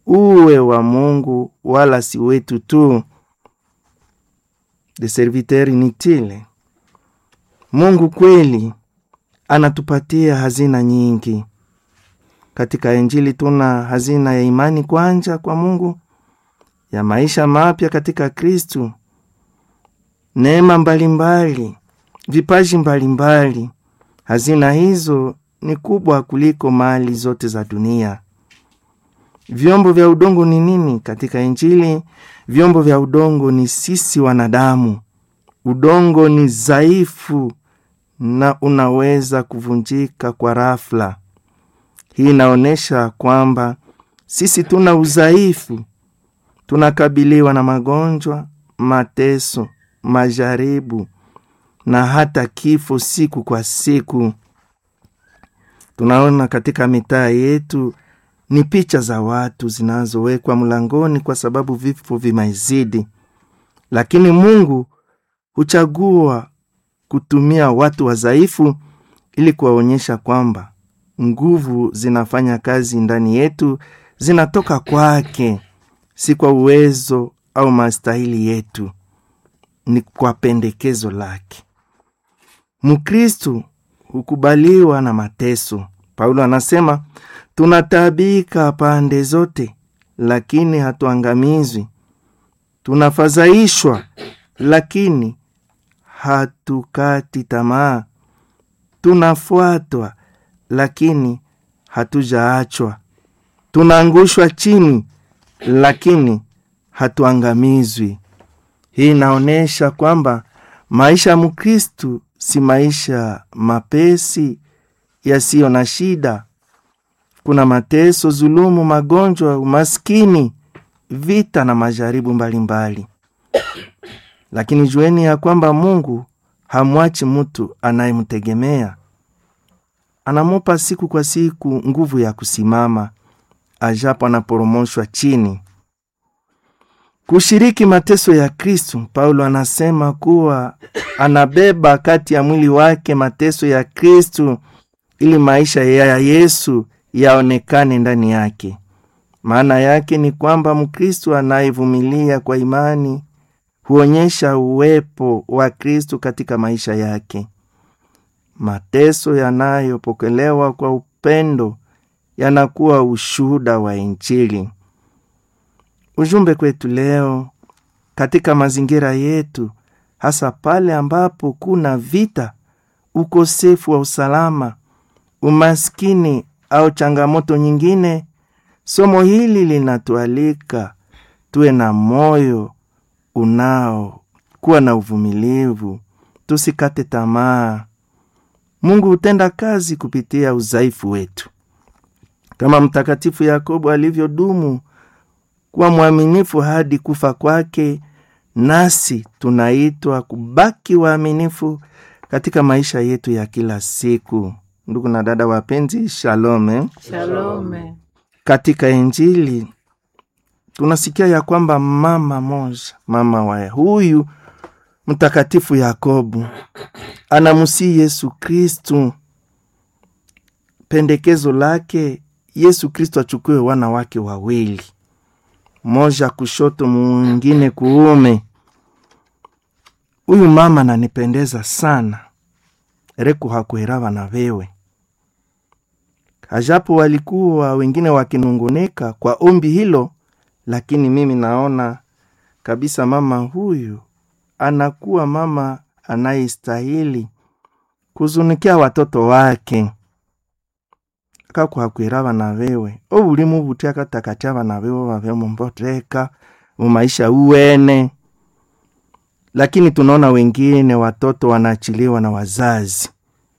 uwe wa Mungu wala si wetu tu. De serviteur inutile. Mungu kweli anatupatia hazina nyingi. Katika Injili tuna hazina ya imani kwanja kwa Mungu, ya maisha mapya katika Kristu, neema mbalimbali, vipaji mbalimbali. Hazina hizo ni kubwa kuliko mali zote za dunia. Vyombo vya udongo ni nini? Katika Injili, vyombo vya udongo ni sisi wanadamu. Udongo ni dhaifu na unaweza kuvunjika kwa rafla. Hii inaonyesha kwamba sisi tuna udhaifu, tunakabiliwa na magonjwa, mateso, majaribu na hata kifo siku kwa siku. Tunaona katika mitaa yetu ni picha za watu zinazowekwa mlangoni kwa sababu vifo vimezidi, lakini Mungu huchagua kutumia watu wadhaifu ili kuwaonyesha kwamba nguvu zinafanya kazi ndani yetu, zinatoka kwake, si kwa uwezo au mastahili yetu, ni kwa pendekezo lake. Mkristu hukubaliwa na mateso. Paulo anasema tunataabika pande zote, lakini hatuangamizwi. Tunafadhaishwa, lakini hatukati tamaa. Tunafuatwa, lakini hatujaachwa. Tunaangushwa chini, lakini hatuangamizwi. Hii inaonyesha kwamba maisha ya Mkristu si maisha mapesi yasiyo na shida. Kuna mateso, zulumu, magonjwa, umaskini, vita na majaribu mbalimbali mbali. Lakini jueni ya kwamba Mungu hamwachi mtu anayemtegemea. Anamupa siku kwa siku nguvu ya kusimama ajapo anaporomoshwa chini. Kushiriki mateso ya Kristu, Paulo anasema kuwa anabeba kati ya mwili wake mateso ya Kristu ili maisha ya Yesu yaonekane ndani yake. Maana yake ni kwamba Mkristu anayevumilia kwa imani huonyesha uwepo wa Kristu katika maisha yake. Mateso yanayopokelewa kwa upendo yanakuwa ushuhuda wa Injili. Ujumbe kwetu leo katika mazingira yetu, hasa pale ambapo kuna vita, ukosefu wa usalama, umaskini au changamoto nyingine, somo hili linatualika tuwe na moyo unao kuwa na uvumilivu, tusikate tamaa. Mungu hutenda kazi kupitia udhaifu wetu, kama Mtakatifu Yakobo alivyodumu kuwa mwaminifu hadi kufa kwake, nasi tunaitwa kubaki waaminifu katika maisha yetu ya kila siku. Ndugu na dada wapenzi, shalome. Shalome. Katika Injili tunasikia ya kwamba mama moja, mama wa huyu mtakatifu Yakobo anamusii Yesu Kristu, pendekezo lake Yesu Kristu achukue wana wake wawili, moja kushoto, mwingine kuume. Huyu mama nanipendeza sana, reku hakuherawa na vewe ajapo walikuwa wengine wakinunguneka kwa ombi hilo, lakini mimi naona kabisa mama huyu anakuwa mama anayestahili kuzunikia watoto wake kakwakwira na vewe obulimu butia katakatya bana bewe babe mumbotreka mumaisha uwene lakini tunaona wengine watoto wanaachiliwa na wazazi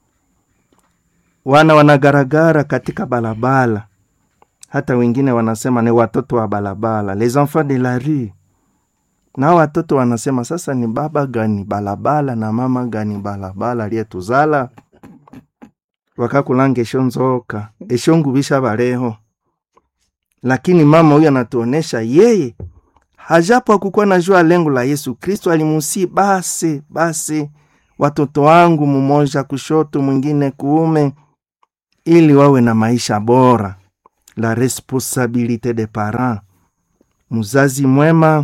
wana wanagaragara katika balabala hata wengine wanasema ni watoto wa balabala les enfants de la rue na watoto wanasema sasa ni baba gani balabala na mama gani balabala aliyetuzala wakakulanga esho nzoka esho ngubisha baleho lakini mama huyu anatuonesha yeye hajapo akukuwa najua lengo la yesu kristo alimusi basi basi watoto wangu mumoja kushoto mwingine kuume ili wawe na maisha bora la responsabilite de parent. Mzazi mwema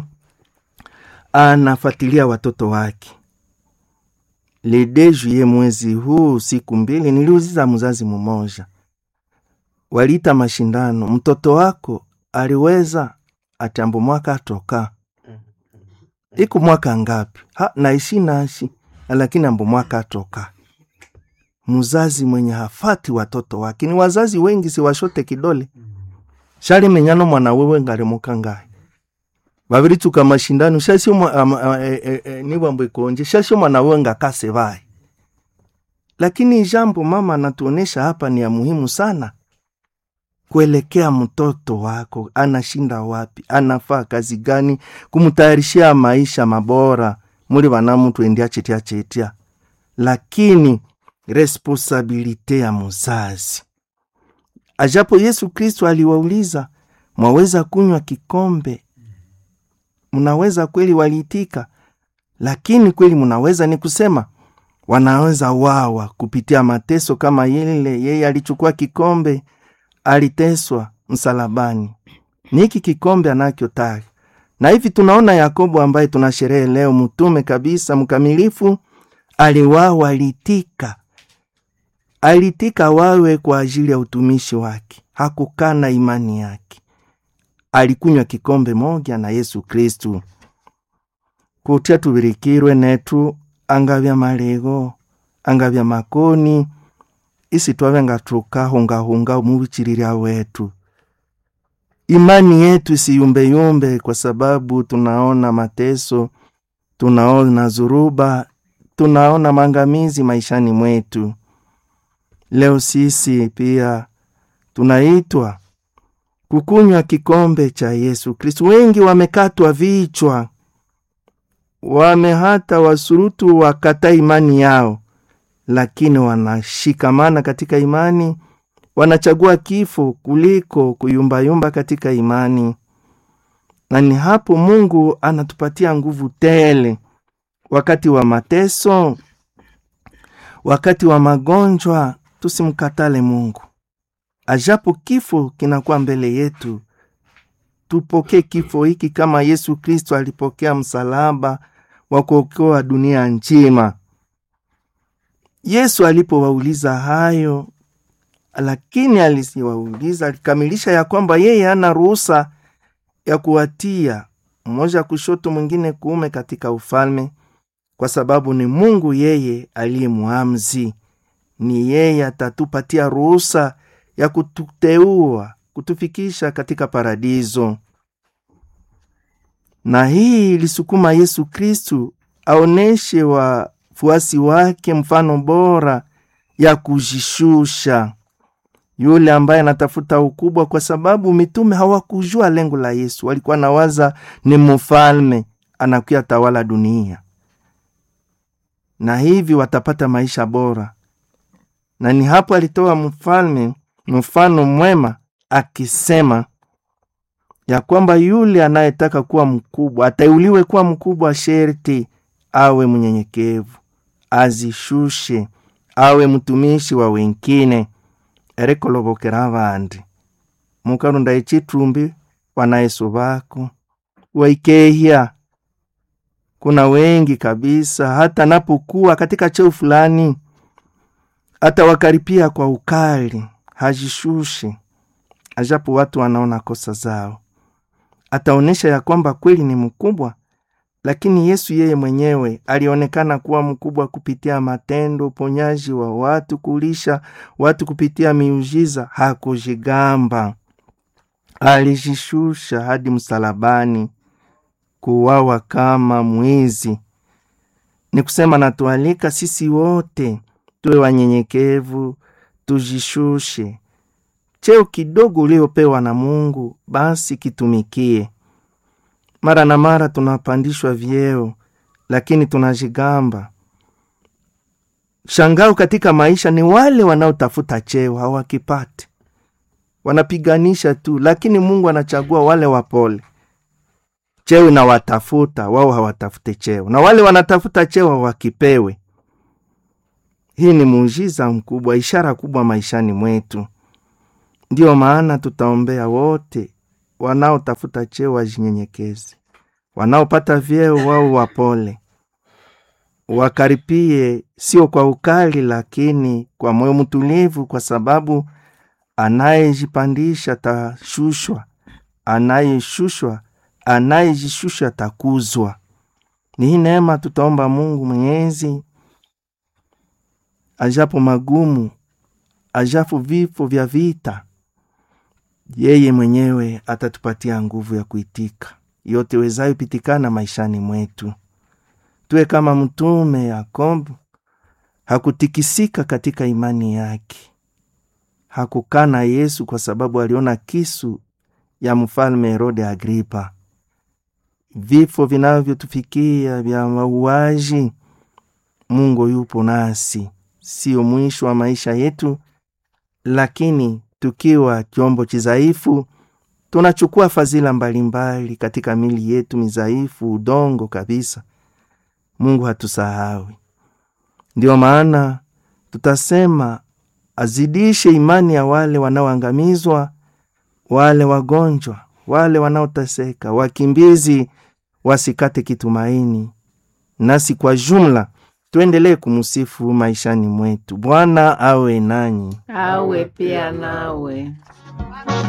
anafuatilia watoto wake. Le de juillet mwezi huu, siku mbili, niliuziza mzazi mmoja, waliita mashindano, mtoto wako aliweza atambo mwaka atoka iku mwaka ngapi? ha naishi nashi lakini ambo mwaka atoka. Mzazi mwenye hafati watoto wake, ni wazazi wengi siwashote kidole shali menyano mwana wewe ngalimuka ngaye babirituka mashindano shasio e, e, e, nibwambo ikonje shasio mwana wewe ngakase baye. Lakini jambo mama anatuonesha hapa ni ya muhimu sana kuelekea mtoto wako, anashinda wapi, anafaa kazi gani, kumtayarishia maisha mabora muli banamutu endia chetia chetia, lakini responsabilite ya muzazi. Ajapo Yesu Kristo aliwauliza, mwaweza kunywa kikombe? Mnaweza kweli? Waliitika, lakini kweli mnaweza ni kusema wanaweza wawa kupitia mateso kama yile yeye alichukua kikombe aliteswa msalabani. Niki kikombe anakyotaka. Na hivi tunaona Yakobo ambaye tunasherehe leo, mtume kabisa mkamilifu, aliwawa, alitika, alitika wawe kwa ajili ya utumishi wake, hakukana imani yake. Alikunywa kikombe moja na Yesu Kristu kutya tubirikirwe netu angavya malego angavya makoni isi twavenga tukahungahunga mubichililya wetu. Imani yetu isiyumbeyumbe, kwa sababu tunaona mateso, tunaona zuruba, tunaona mangamizi maishani mwetu. Leo sisi pia tunaitwa kukunywa kikombe cha Yesu Kristu. Wengi wamekatwa vichwa, wame hata wasurutu wakata imani yao lakini wanashikamana katika imani, wanachagua kifo kuliko kuyumbayumba katika imani. Na ni hapo Mungu anatupatia nguvu tele wakati wa mateso, wakati wa magonjwa. Tusimkatale Mungu, ajapo kifo kinakuwa mbele yetu, tupokee kifo hiki kama Yesu Kristo alipokea msalaba wa kuokoa dunia nzima. Yesu alipowauliza hayo, lakini alisiwauliza, alikamilisha ya kwamba yeye hana ruhusa ya kuwatia mmoja kushoto mwingine kuume katika ufalme, kwa sababu ni Mungu yeye aliye muamzi. Ni yeye atatupatia ruhusa ya kututeua, kutufikisha katika paradiso. Na hii ilisukuma Yesu Kristu aoneshe wa fuasi wake mfano bora ya kujishusha, yule ambaye anatafuta ukubwa, kwa sababu mitume hawakujua lengo la Yesu. Walikuwa nawaza ni mfalme anakuya tawala dunia, na hivi watapata maisha bora. Na ni hapo alitoa mfalme mfano mwema, akisema ya kwamba yule anayetaka kuwa mkubwa ateuliwe kuwa mkubwa, sherti awe mnyenyekevu azishushe awe mtumishi wa wengine erekolobokera abandi mukarunda echitumbi wanayesu bako waikehya. Kuna wengi kabisa, hata napokuwa katika cheo fulani, hata wakaripia kwa ukali, hajishushe ajapo watu wanaona kosa zao, ataonyesha ya kwamba kweli ni mkubwa lakini Yesu yeye mwenyewe alionekana kuwa mkubwa kupitia matendo, uponyaji wa watu, kulisha watu kupitia miujiza. Hakujigamba, alijishusha hadi msalabani, kuwawa kama mwizi. Ni kusema natualika sisi wote tuwe wanyenyekevu, tujishushe. Cheo kidogo uliopewa na Mungu, basi kitumikie. Mara na mara tunapandishwa vyeo, lakini tunajigamba. Shangao katika maisha ni wale wanaotafuta cheo hawakipati, wanapiganisha tu, lakini Mungu anachagua wale wapole. Cheo inawatafuta wao, hawatafute cheo, na wale wanatafuta cheo hawakipewe. Hii ni muujiza mkubwa, ishara kubwa maishani mwetu. Ndiyo maana tutaombea wote wanaotafuta cheo wajinyenyekeze, wanaopata vyeo wao wapole, wakaripie, sio kwa ukali, lakini kwa moyo mtulivu, kwa sababu anayejipandisha tashushwa, anayeshushwa, anayejishusha takuzwa. Ni hii neema tutaomba Mungu Mwenyezi, ajapo magumu, ajapo vifo vya vita, yeye mwenyewe atatupatia nguvu ya kuitika yote wezayo pitikana maishani mwetu. Tuwe kama mtume Yakobo, hakutikisika katika imani yake, hakukana Yesu kwa sababu aliona kisu ya mfalme Herode Agripa. Vifo vinavyotufikia vya mauaji, Mungu yupo nasi, sio mwisho wa maisha yetu, lakini tukiwa chombo chizaifu tunachukua fadhila mbalimbali katika mili yetu mizaifu, udongo kabisa. Mungu hatusahawi. Ndiyo maana tutasema azidishe imani ya wale wanaoangamizwa, wale wagonjwa, wale wanaoteseka, wakimbizi wasikate kitumaini, nasi kwa jumla tuendelee kumsifu maishani mwetu. Bwana awe nanyi, awe pia nawe.